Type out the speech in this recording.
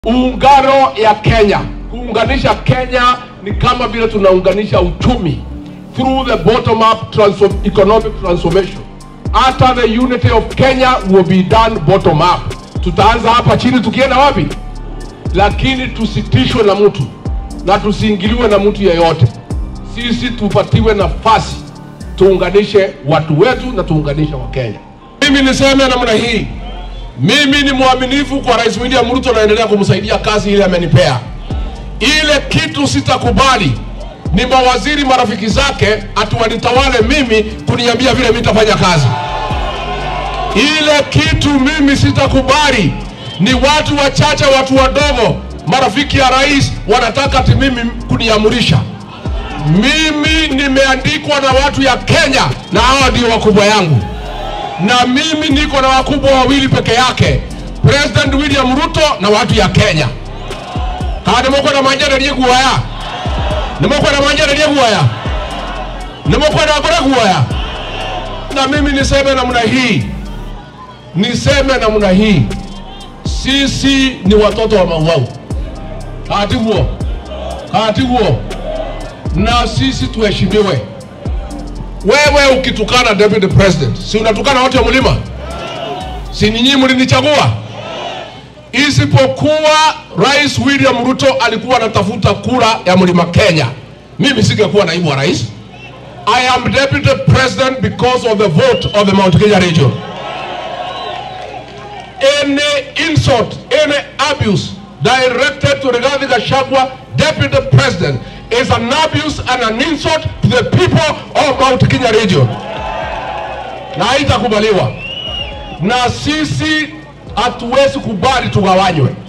Muungano ya Kenya, kuunganisha Kenya ni kama vile tunaunganisha uchumi through the bottom up transform, economic transformation. Hata the unity of Kenya will be done bottom up. Tutaanza hapa chini tukienda wapi? Lakini tusitishwe na mtu na tusiingiliwe na mtu yeyote. Sisi tupatiwe nafasi tuunganishe watu wetu na tuunganishe Wakenya. Mimi niseme namna hii, mimi ni mwaminifu kwa Rais William Ruto, naendelea kumsaidia kazi ile amenipea. Ile kitu sitakubali ni mawaziri marafiki zake ati wanitawale mimi kuniambia vile mimi nitafanya kazi. Ile kitu mimi sitakubali ni watu wachache, watu wadogo, marafiki ya rais wanataka ati mimi kuniamurisha. Mimi nimeandikwa na watu ya Kenya na hawa ndio wakubwa yangu na mimi niko na wakubwa wawili peke yake, President William Ruto na watu ya Kenya. Kana moko na manja ndiye kuwaya. Nimoko na manja ndiye kuwaya. Nimoko na akora kuwaya. Na mimi niseme namna hii. Niseme namna hii. Sisi ni watoto wa Mauau. Hati huo. Hati huo. Na sisi tuheshimiwe. Wewe ukitukana deputy president, si unatukana wote wa mlima? Si nyinyi mlinichagua? Isipokuwa Rais William Ruto alikuwa anatafuta kura ya mlima Kenya, mimi singekuwa naibu wa rais. I am deputy president because of the vote of the Mount Kenya region. Any insult, any abuse directed to Rigathi Gachagua, deputy president, is an abuse and an insult to the people of Mount Kenya region, na haitakubaliwa. Na sisi hatuwezi kubali tugawanywe.